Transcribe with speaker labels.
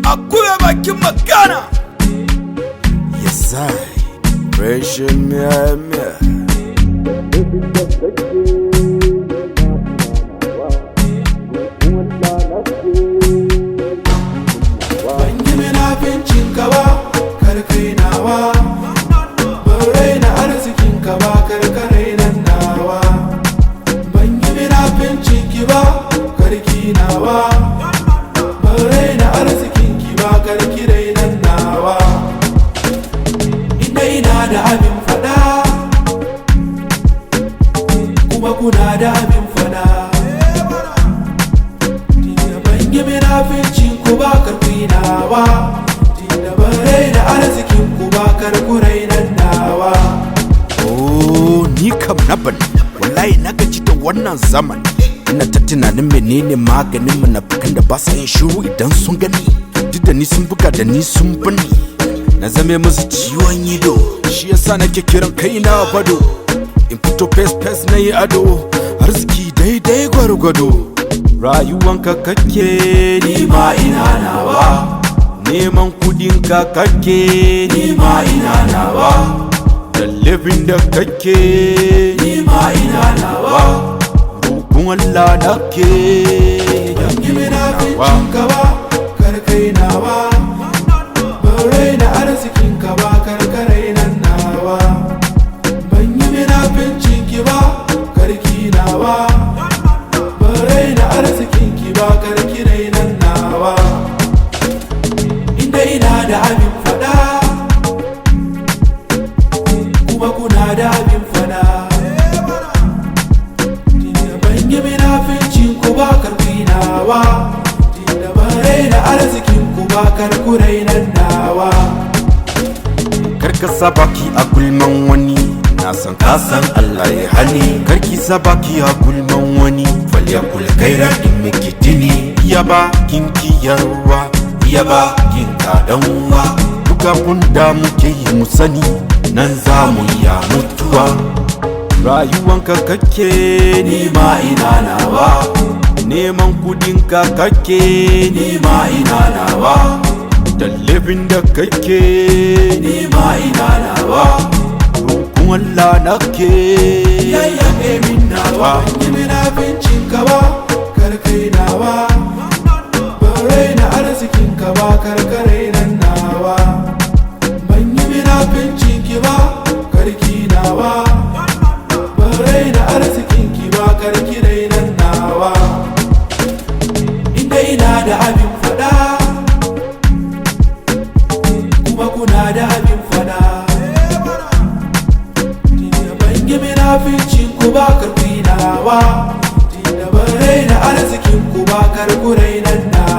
Speaker 1: akuya bakin magana
Speaker 2: Yes, I. Pressure me, me.
Speaker 3: ban yi minafincin ka ba kar kai nawa ban raina arzikin ka ba kar ka rainan nawa ban yi minafincin ki ba kar ki nawa ban raina arzikin ki ba kar ki rainan nawa inda ina da abin fada kuma kuna da abin fada Tunda ban yi minafincin ku ba karfi nawa Tunda ban raina arzikin ku ba karku rainan nawa
Speaker 2: Oh, ni kam na bani. Wallahi na gaji da wannan zaman. Ina ta tunanin menene maganin munafukan da ba sa yin shiru idan sun gani. Duk da ni sun buga da ni sun bani. Na zame musu ciwon ido. Shi yasa nake kiran kaina bado. In fito fes fes na yi ado. Arziki daidai gwargwado. Rayuwanka kake ni ma ina nawa. Neman kudinka kake ni ma ina nawa. da laifin da kake
Speaker 3: Ni ma ina nawa
Speaker 2: roƙon Allah na ke
Speaker 3: Ban yi minafincin ka ba karkai nawa Ban raina arzikin ka ba karka rainan nawa Ban yi minafincin ki ba karki nawa Ban raina arzikin ki ba karki rainan nawa Inda ina da abin fada kuma kuna da abin fada Tunda ban yi minafincin ku ba karfi nawa Tunda ban raina arzikin ku ba karku rainan nawa
Speaker 2: karka sa baki a gulman wani na san ka san Allah ya hali karki sa baki a gulman wani falya kul kaira in miki dini iya ba kin kiyarwa iya ba kin kadanwa duk abun da muke yi mu sani nan za mu iya mutuwa rayuwanka kake ni ma ina nawa neman kudinka kake ni ma ina nawa da laifin da kake ni ma ina nawa roƙon Allah na ke
Speaker 3: Yayyabe min nawa Ban yi minafincin ka ba karkai nawa Ban raina arzikin ka ba karka rainan nawa Ban yi minafincin ki ba karki nawa Ban raina arzikin ki ba karki rainan nawa Inda ina da abin fada Kuma kuna da abin fada Tunda ban yi minafincin ku ba karfi nawa Tunda ban raina arzikin ku ba karku rainan nawa